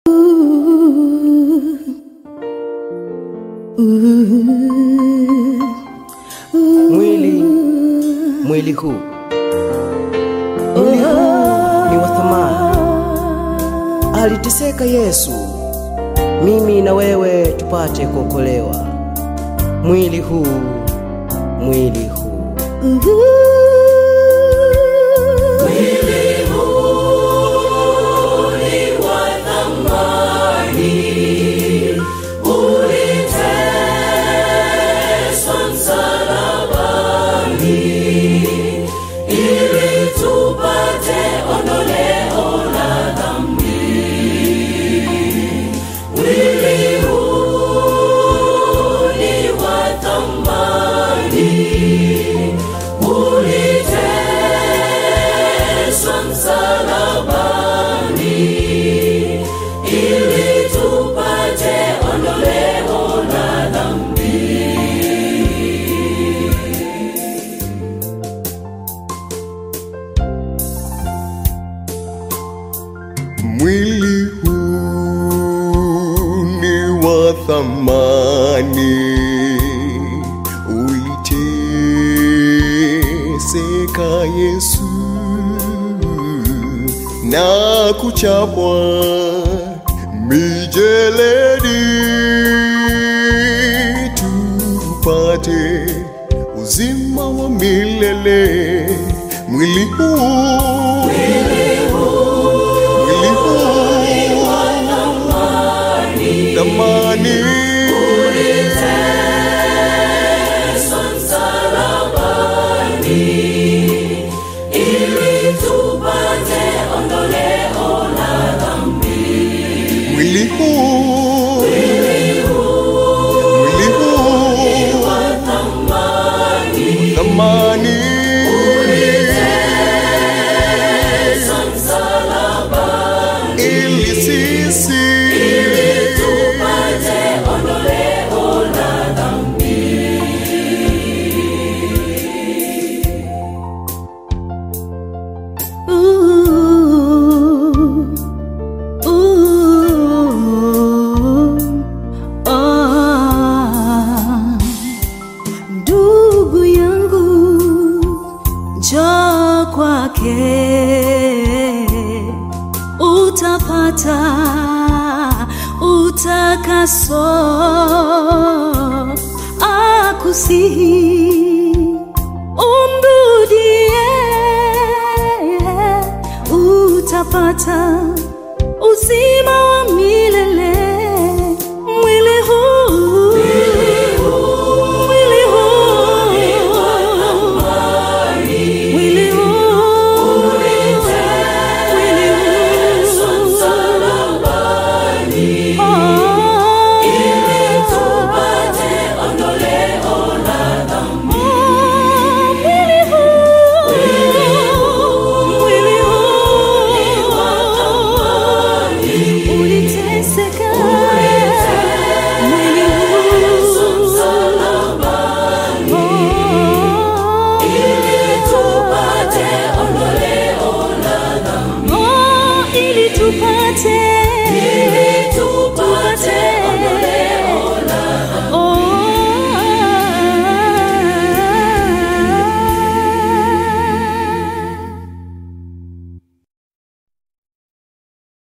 Mwili mwili huu mwili huu ni wa thamani. Aliteseka Yesu, mimi na wewe tupate kuokolewa. Mwili huu mwili huu Mwili huu ni wa thamani, uliteseka Yesu na kuchapwa mijeledi, tupate uzima wa milele. Mwili huu mwili huu thamani mwili huu mwili huu thamani ili sisi Ndugu yangu, njoo kwake, utapata utakaso, akusihi umrudie, utapata uzima wa milele. Mwili huu mwili huu mwili huu mwili huu Uliteseka mwili huu ili tupate ondoleo la dhambi, ili tupate